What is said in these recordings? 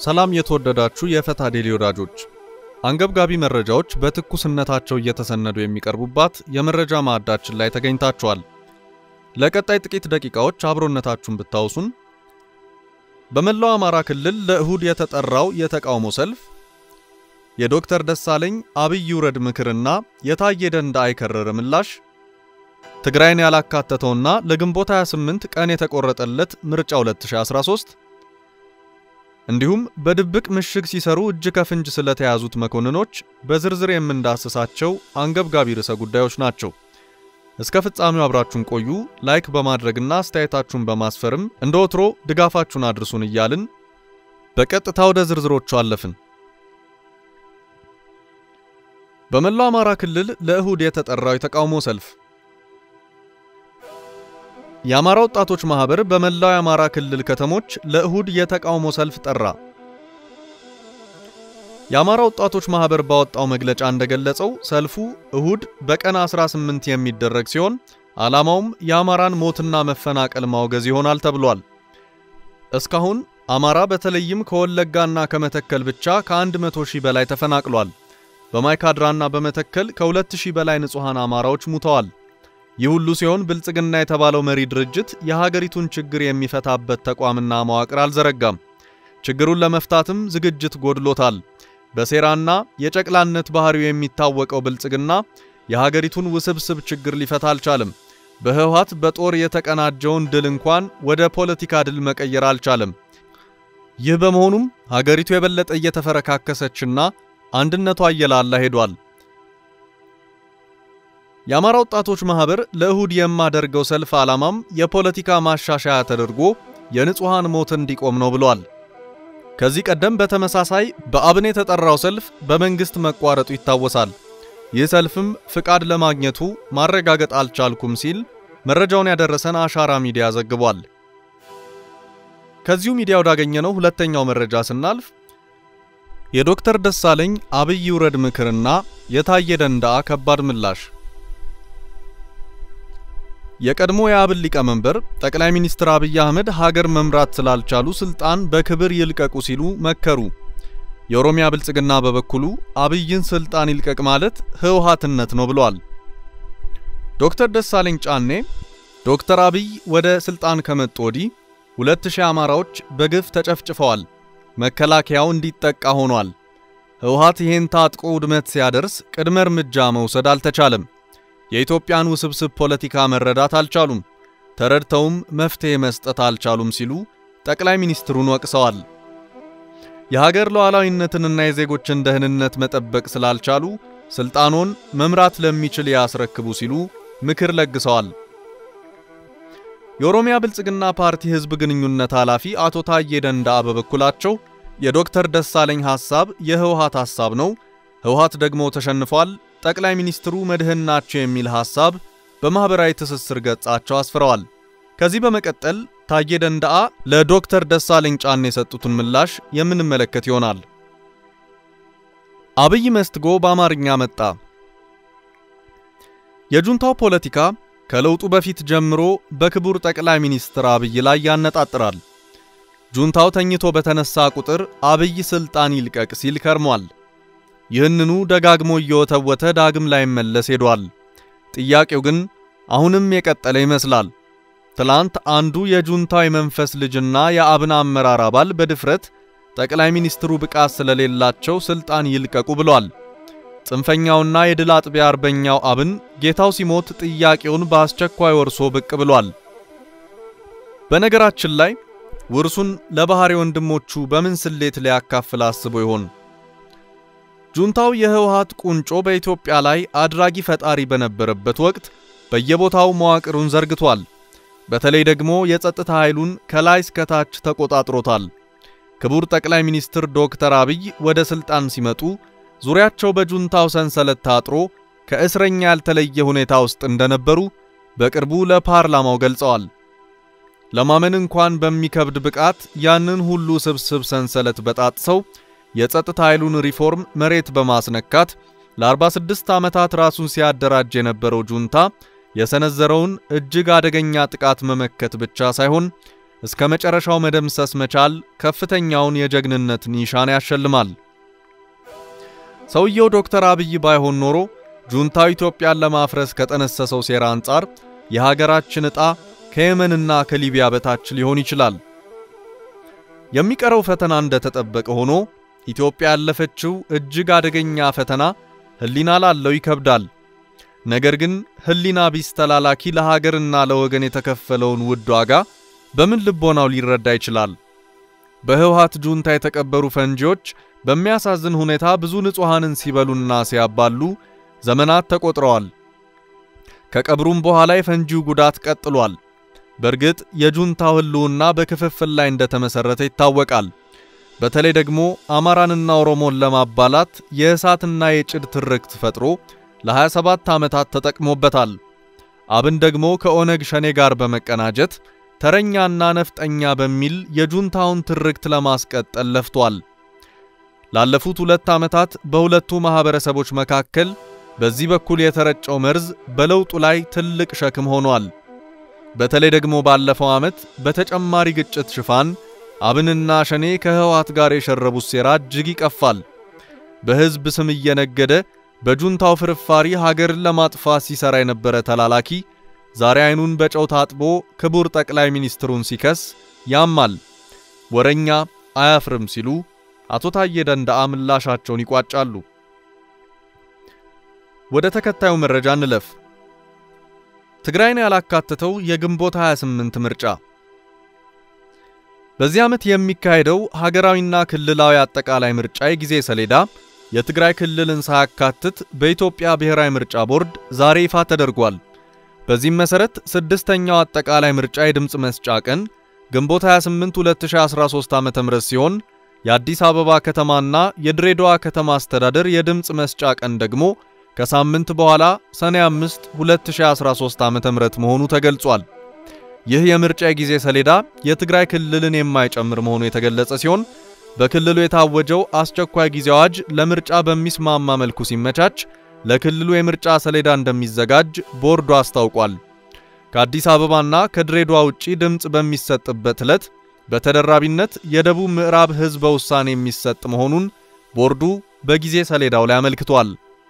ሰላም የተወደዳችሁ የፈታ ዴሊ ወዳጆች፣ አንገብጋቢ መረጃዎች በትኩስነታቸው እየተሰነዱ የሚቀርቡባት የመረጃ ማዕዳችን ላይ ተገኝታችኋል። ለቀጣይ ጥቂት ደቂቃዎች አብሮነታችሁን ብታውሱን። በመላው አማራ ክልል ለእሁድ የተጠራው የተቃውሞ ሰልፍ፣ የዶክተር ደሳለኝ አብይ ውረድ ምክርና የታየ ደንደዓ የከረረ ምላሽ፣ ትግራይን ያላካተተውና ለግንቦት 28 ቀን የተቆረጠለት ምርጫ 2013 እንዲሁም በድብቅ ምሽግ ሲሰሩ እጅ ከፍንጅ ስለተያዙት መኮንኖች በዝርዝር የምንዳስሳቸው አንገብጋቢ ርዕሰ ጉዳዮች ናቸው። እስከ ፍጻሜው አብራችሁን ቆዩ። ላይክ በማድረግና አስተያየታችሁን በማስፈርም እንደ ወትሮ ድጋፋችሁን አድርሱን እያልን በቀጥታ ወደ ዝርዝሮቹ አለፍን። በመላው አማራ ክልል ለእሁድ የተጠራው የተቃውሞ ሰልፍ የአማራ ወጣቶች ማህበር በመላው የአማራ ክልል ከተሞች ለእሁድ የተቃውሞ ሰልፍ ጠራ። የአማራ ወጣቶች ማህበር ባወጣው መግለጫ እንደገለጸው ሰልፉ እሁድ በቀን 18 የሚደረግ ሲሆን ዓላማውም የአማራን ሞትና መፈናቀል ማውገዝ ይሆናል ተብሏል። እስካሁን አማራ በተለይም ከወለጋና ከመተከል ብቻ ከ100 ሺህ በላይ ተፈናቅሏል። በማይካድራና በመተከል ከ2000 በላይ ንጹሐን አማራዎች ሙተዋል። ይህ ሁሉ ሲሆን ብልጽግና የተባለው መሪ ድርጅት የሀገሪቱን ችግር የሚፈታበት ተቋምና መዋቅር አልዘረጋም። ችግሩን ለመፍታትም ዝግጅት ጎድሎታል። በሴራና የጨቅላነት ባህሪው የሚታወቀው ብልጽግና የሀገሪቱን ውስብስብ ችግር ሊፈታ አልቻለም። በህወሓት በጦር የተቀናጀውን ድል እንኳን ወደ ፖለቲካ ድል መቀየር አልቻለም። ይህ በመሆኑም ሀገሪቱ የበለጠ እየተፈረካከሰችና አንድነቷ እየላላ ሄዷል። የአማራ ወጣቶች ማህበር ለእሁድ የማደርገው ሰልፍ ዓላማም የፖለቲካ ማሻሻያ ተደርጎ የንጹሐን ሞት እንዲቆም ነው ብሏል። ከዚህ ቀደም በተመሳሳይ በአብን የተጠራው ሰልፍ በመንግስት መቋረጡ ይታወሳል። ይህ ሰልፍም ፍቃድ ለማግኘቱ ማረጋገጥ አልቻልኩም ሲል መረጃውን ያደረሰን አሻራ ሚዲያ ዘግቧል። ከዚሁ ሚዲያ ወዳገኘነው ሁለተኛው መረጃ ስናልፍ የዶክተር ደሳለኝ አብይ ውረድ ምክርና የታየ ደንደዓ ከባድ ምላሽ የቀድሞ የአብን ሊቀመንበር ጠቅላይ ሚኒስትር አብይ አህመድ ሀገር መምራት ስላልቻሉ ስልጣን በክብር ይልቀቁ ሲሉ መከሩ። የኦሮሚያ ብልጽግና በበኩሉ አብይን ስልጣን ይልቀቅ ማለት ህወሓትነት ነው ብሏል። ዶክተር ደሳለኝ ጫኔ ዶክተር አብይ ወደ ስልጣን ከመጡ ወዲህ ሁለት ሺህ አማራዎች በግፍ ተጨፍጭፈዋል። መከላከያው እንዲጠቃ ሆኗል። ህወሓት ይህን ታጥቆ ውድመት ሲያደርስ ቅድመ እርምጃ መውሰድ አልተቻለም። የኢትዮጵያን ውስብስብ ፖለቲካ መረዳት አልቻሉም፣ ተረድተውም መፍትሄ መስጠት አልቻሉም ሲሉ ጠቅላይ ሚኒስትሩን ወቅሰዋል። የሀገር ሉዓላዊነትንና የዜጎችን ደህንነት መጠበቅ ስላልቻሉ ስልጣኖን መምራት ለሚችል ያስረክቡ ሲሉ ምክር ለግሰዋል። የኦሮሚያ ብልጽግና ፓርቲ ህዝብ ግንኙነት ኃላፊ አቶ ታዬ ደንደዓ በበኩላቸው የዶክተር ደሳለኝ ሐሳብ የህወሓት ሐሳብ ነው፣ ህወሓት ደግሞ ተሸንፏል ጠቅላይ ሚኒስትሩ መድህን ናቸው የሚል ሐሳብ በማኅበራዊ ትስስር ገጻቸው አስፍረዋል። ከዚህ በመቀጠል ታዬ ደንደዓ ለዶክተር ደሳለኝ ጫኔ የሰጡትን ምላሽ የምንመለከት ይሆናል። አብይ መስትጎ በአማርኛ መጣ። የጁንታው ፖለቲካ ከለውጡ በፊት ጀምሮ በክቡር ጠቅላይ ሚኒስትር አብይ ላይ ያነጣጥራል። ጁንታው ተኝቶ በተነሳ ቁጥር አብይ ስልጣን ይልቀቅ ሲል ከርሟል። ይህንኑ ደጋግሞ እየወተወተ ዳግም ላይ መለስ ሄዷል። ጥያቄው ግን አሁንም የቀጠለ ይመስላል። ትላንት አንዱ የጁንታው የመንፈስ ልጅና የአብን አመራር አባል በድፍረት ጠቅላይ ሚኒስትሩ ብቃት ስለሌላቸው ስልጣን ይልቀቁ ብሏል። ጽንፈኛውና የድል አጥቢያ አርበኛው አብን ጌታው ሲሞት ጥያቄውን በአስቸኳይ ወርሶ ብቅ ብሏል። በነገራችን ላይ ውርሱን ለባህሪ ወንድሞቹ በምን ስሌት ሊያካፍል አስቦ ይሆን? ጁንታው የህወሓት ቁንጮ በኢትዮጵያ ላይ አድራጊ ፈጣሪ በነበረበት ወቅት በየቦታው መዋቅሩን ዘርግቷል። በተለይ ደግሞ የጸጥታ ኃይሉን ከላይ እስከ ታች ተቆጣጥሮታል። ክቡር ጠቅላይ ሚኒስትር ዶክተር አብይ ወደ ስልጣን ሲመጡ ዙሪያቸው በጁንታው ሰንሰለት ታጥሮ ከእስረኛ ያልተለየ ሁኔታ ውስጥ እንደነበሩ በቅርቡ ለፓርላማው ገልጸዋል። ለማመን እንኳን በሚከብድ ብቃት ያንን ሁሉ ስብስብ ሰንሰለት በጣጥሰው የጸጥታ ኃይሉን ሪፎርም መሬት በማስነካት ለ46 ዓመታት ራሱን ሲያደራጅ የነበረው ጁንታ የሰነዘረውን እጅግ አደገኛ ጥቃት መመከት ብቻ ሳይሆን እስከ መጨረሻው መደምሰስ መቻል ከፍተኛውን የጀግንነት ኒሻን ያሸልማል። ሰውየው ዶክተር አብይ ባይሆን ኖሮ ጁንታው ኢትዮጵያን ለማፍረስ ከጠነሰሰው ሴራ አንጻር የሀገራችን ዕጣ ከየመንና ከሊቢያ በታች ሊሆን ይችላል። የሚቀረው ፈተና እንደተጠበቀ ሆኖ ኢትዮጵያ ያለፈችው እጅግ አደገኛ ፈተና ሕሊና ላለው ይከብዳል። ነገር ግን ሕሊና ቢስ ተላላኪ ለሀገርና ለወገን የተከፈለውን ውድ ዋጋ በምን ልቦናው ሊረዳ ይችላል? በህወሓት ጁንታ የተቀበሩ ፈንጂዎች በሚያሳዝን ሁኔታ ብዙ ንጹሐንን ሲበሉና ሲያባሉ ዘመናት ተቆጥረዋል። ከቀብሩም በኋላ የፈንጂው ጉዳት ቀጥሏል። በእርግጥ የጁንታው ህልውና በክፍፍል ላይ እንደተመሰረተ ይታወቃል። በተለይ ደግሞ አማራንና ኦሮሞን ለማባላት የእሳትና የጭድ ትርክት ፈጥሮ ለ27 ዓመታት ተጠቅሞበታል። አብን ደግሞ ከኦነግ ሸኔ ጋር በመቀናጀት ተረኛና ነፍጠኛ በሚል የጁንታውን ትርክት ለማስቀጠል ለፍቷል። ላለፉት ሁለት ዓመታት በሁለቱ ማኅበረሰቦች መካከል በዚህ በኩል የተረጨው መርዝ በለውጡ ላይ ትልቅ ሸክም ሆኗል። በተለይ ደግሞ ባለፈው ዓመት በተጨማሪ ግጭት ሽፋን አብንና ሸኔ ከህወሓት ጋር የሸረቡት ሴራ እጅግ ይቀፋል። በሕዝብ ስም እየነገደ በጁንታው ፍርፋሪ ሀገርን ለማጥፋት ሲሰራ የነበረ ተላላኪ ዛሬ አይኑን በጨው ታጥቦ ክቡር ጠቅላይ ሚኒስትሩን ሲከስ ያማል። ወረኛ አያፍርም ሲሉ አቶ ታዬ ደንደዓ ምላሻቸውን ይቋጫሉ። ወደ ተከታዩ መረጃ እንለፍ። ትግራይን ያላካተተው የግንቦት 28 ምርጫ በዚህ ዓመት የሚካሄደው ሀገራዊና ክልላዊ አጠቃላይ ምርጫ የጊዜ ሰሌዳ የትግራይ ክልልን ሳያካትት በኢትዮጵያ ብሔራዊ ምርጫ ቦርድ ዛሬ ይፋ ተደርጓል። በዚህም መሠረት ስድስተኛው አጠቃላይ ምርጫ የድምፅ መስጫ ቀን ግንቦት 28 2013 ዓ.ም ሲሆን የአዲስ አበባ ከተማና የድሬዳዋ ከተማ አስተዳደር የድምፅ መስጫ ቀን ደግሞ ከሳምንት በኋላ ሰኔ 5 2013 ዓ.ም መሆኑ ተገልጿል። ይህ የምርጫ የጊዜ ሰሌዳ የትግራይ ክልልን የማይጨምር መሆኑ የተገለጸ ሲሆን በክልሉ የታወጀው አስቸኳይ ጊዜ አዋጅ ለምርጫ በሚስማማ መልኩ ሲመቻች ለክልሉ የምርጫ ሰሌዳ እንደሚዘጋጅ ቦርዱ አስታውቋል። ከአዲስ አበባና ከድሬዳዋ ውጪ ድምፅ በሚሰጥበት ዕለት በተደራቢነት የደቡብ ምዕራብ ሕዝበ ውሳኔ የሚሰጥ መሆኑን ቦርዱ በጊዜ ሰሌዳው ላይ አመልክቷል።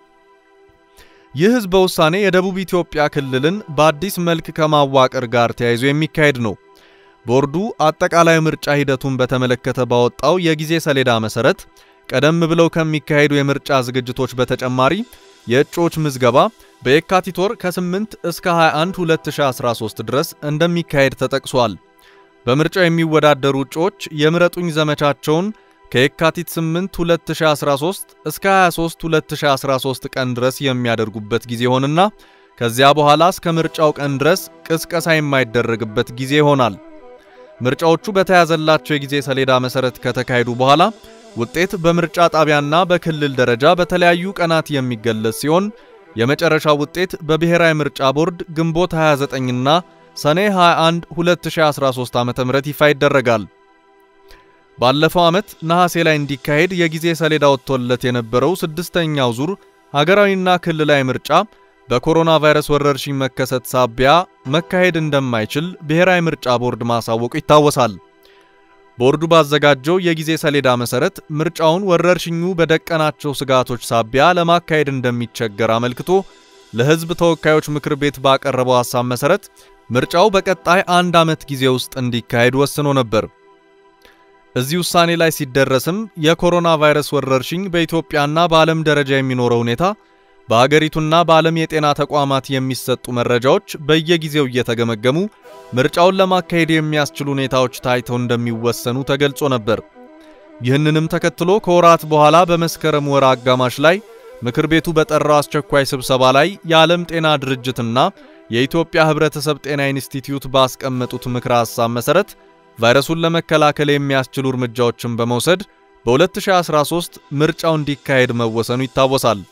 ይህ ሕዝበ ውሳኔ የደቡብ ኢትዮጵያ ክልልን በአዲስ መልክ ከማዋቀር ጋር ተያይዞ የሚካሄድ ነው። ቦርዱ አጠቃላይ ምርጫ ሂደቱን በተመለከተ ባወጣው የጊዜ ሰሌዳ መሰረት ቀደም ብለው ከሚካሄዱ የምርጫ ዝግጅቶች በተጨማሪ የእጩዎች ምዝገባ በየካቲት ወር ከ8 እስከ 21 2013 ድረስ እንደሚካሄድ ተጠቅሷል። በምርጫው የሚወዳደሩ እጩዎች የምረጡኝ ዘመቻቸውን ከየካቲት 8 2013 እስከ 23 2013 ቀን ድረስ የሚያደርጉበት ጊዜ ይሆንና ከዚያ በኋላ እስከ ምርጫው ቀን ድረስ ቅስቀሳ የማይደረግበት ጊዜ ይሆናል። ምርጫዎቹ በተያዘላቸው የጊዜ ሰሌዳ መሰረት ከተካሄዱ በኋላ ውጤት በምርጫ ጣቢያና በክልል ደረጃ በተለያዩ ቀናት የሚገለጽ ሲሆን የመጨረሻው ውጤት በብሔራዊ ምርጫ ቦርድ ግንቦት 29ና ሰኔ 21 2013 ዓ.ም ይፋ ይደረጋል። ባለፈው ዓመት ነሐሴ ላይ እንዲካሄድ የጊዜ ሰሌዳ ወጥቶለት የነበረው ስድስተኛው ዙር ሀገራዊና ክልላዊ ምርጫ በኮሮና ቫይረስ ወረርሽኝ መከሰት ሳቢያ መካሄድ እንደማይችል ብሔራዊ ምርጫ ቦርድ ማሳወቁ ይታወሳል። ቦርዱ ባዘጋጀው የጊዜ ሰሌዳ መሰረት ምርጫውን ወረርሽኙ በደቀናቸው ስጋቶች ሳቢያ ለማካሄድ እንደሚቸገር አመልክቶ ለሕዝብ ተወካዮች ምክር ቤት ባቀረበው ሐሳብ መሰረት ምርጫው በቀጣይ አንድ ዓመት ጊዜ ውስጥ እንዲካሄድ ወስኖ ነበር። እዚህ ውሳኔ ላይ ሲደረስም የኮሮና ቫይረስ ወረርሽኝ በኢትዮጵያና በዓለም ደረጃ የሚኖረው ሁኔታ በሀገሪቱና በዓለም የጤና ተቋማት የሚሰጡ መረጃዎች በየጊዜው እየተገመገሙ ምርጫውን ለማካሄድ የሚያስችሉ ሁኔታዎች ታይተው እንደሚወሰኑ ተገልጾ ነበር። ይህንንም ተከትሎ ከወራት በኋላ በመስከረም ወር አጋማሽ ላይ ምክር ቤቱ በጠራው አስቸኳይ ስብሰባ ላይ የዓለም ጤና ድርጅትና የኢትዮጵያ ሕብረተሰብ ጤና ኢንስቲትዩት ባስቀመጡት ምክረ ሐሳብ መሠረት ቫይረሱን ለመከላከል የሚያስችሉ እርምጃዎችን በመውሰድ በ2013 ምርጫው እንዲካሄድ መወሰኑ ይታወሳል።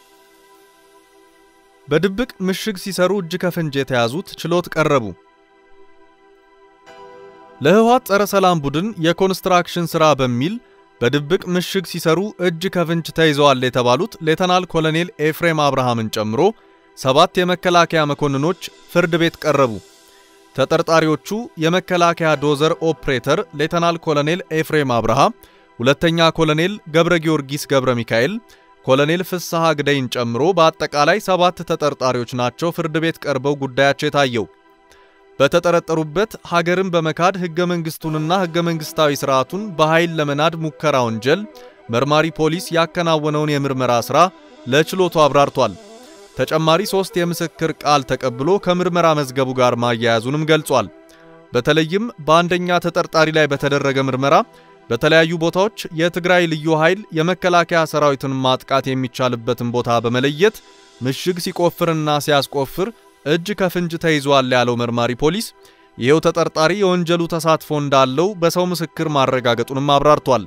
በድብቅ ምሽግ ሲሰሩ እጅ ከፍንጅ የተያዙት ችሎት ቀረቡ። ለህወሓት ጸረ ሰላም ቡድን የኮንስትራክሽን ሥራ በሚል በድብቅ ምሽግ ሲሰሩ እጅ ከፍንጅ ተይዘዋል የተባሉት ሌተናል ኮሎኔል ኤፍሬም አብርሃምን ጨምሮ ሰባት የመከላከያ መኮንኖች ፍርድ ቤት ቀረቡ። ተጠርጣሪዎቹ የመከላከያ ዶዘር ኦፕሬተር ሌተናል ኮሎኔል ኤፍሬም አብርሃ፣ ሁለተኛ ኮሎኔል ገብረ ጊዮርጊስ ገብረ ሚካኤል፣ ኮሎኔል ፍስሐ ግደይን ጨምሮ በአጠቃላይ ሰባት ተጠርጣሪዎች ናቸው ፍርድ ቤት ቀርበው ጉዳያቸው የታየው። በተጠረጠሩበት ሀገርን በመካድ ሕገ መንግሥቱንና ሕገ መንግሥታዊ ሥርዓቱን በኃይል ለመናድ ሙከራ ወንጀል መርማሪ ፖሊስ ያከናወነውን የምርመራ ሥራ ለችሎቱ አብራርቷል። ተጨማሪ ሦስት የምስክር ቃል ተቀብሎ ከምርመራ መዝገቡ ጋር ማያያዙንም ገልጿል። በተለይም በአንደኛ ተጠርጣሪ ላይ በተደረገ ምርመራ በተለያዩ ቦታዎች የትግራይ ልዩ ኃይል የመከላከያ ሰራዊትን ማጥቃት የሚቻልበትን ቦታ በመለየት ምሽግ ሲቆፍርና ሲያስቆፍር እጅ ከፍንጅ ተይዟል ያለው መርማሪ ፖሊስ ይሄው ተጠርጣሪ የወንጀሉ ተሳትፎ እንዳለው በሰው ምስክር ማረጋገጡንም አብራርቷል።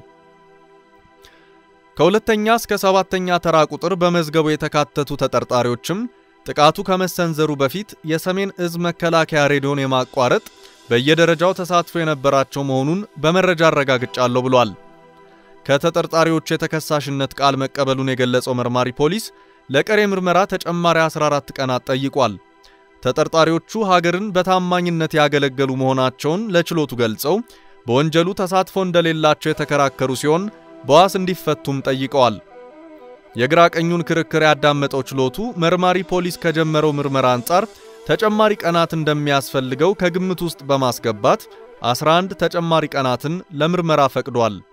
ከሁለተኛ እስከ ሰባተኛ ተራ ቁጥር በመዝገቡ የተካተቱ ተጠርጣሪዎችም ጥቃቱ ከመሰንዘሩ በፊት የሰሜን እዝ መከላከያ ሬዲዮን የማቋረጥ በየደረጃው ተሳትፎ የነበራቸው መሆኑን በመረጃ አረጋግጫለሁ ብሏል። ከተጠርጣሪዎቹ የተከሳሽነት ቃል መቀበሉን የገለጸው መርማሪ ፖሊስ ለቀሪ ምርመራ ተጨማሪ 14 ቀናት ጠይቋል። ተጠርጣሪዎቹ ሀገርን በታማኝነት ያገለገሉ መሆናቸውን ለችሎቱ ገልጸው በወንጀሉ ተሳትፎ እንደሌላቸው የተከራከሩ ሲሆን በዋስ እንዲፈቱም ጠይቀዋል። የግራ ቀኙን ክርክር ያዳመጠው ችሎቱ መርማሪ ፖሊስ ከጀመረው ምርመራ አንጻር ተጨማሪ ቀናት እንደሚያስፈልገው ከግምት ውስጥ በማስገባት 11 ተጨማሪ ቀናትን ለምርመራ ፈቅዷል።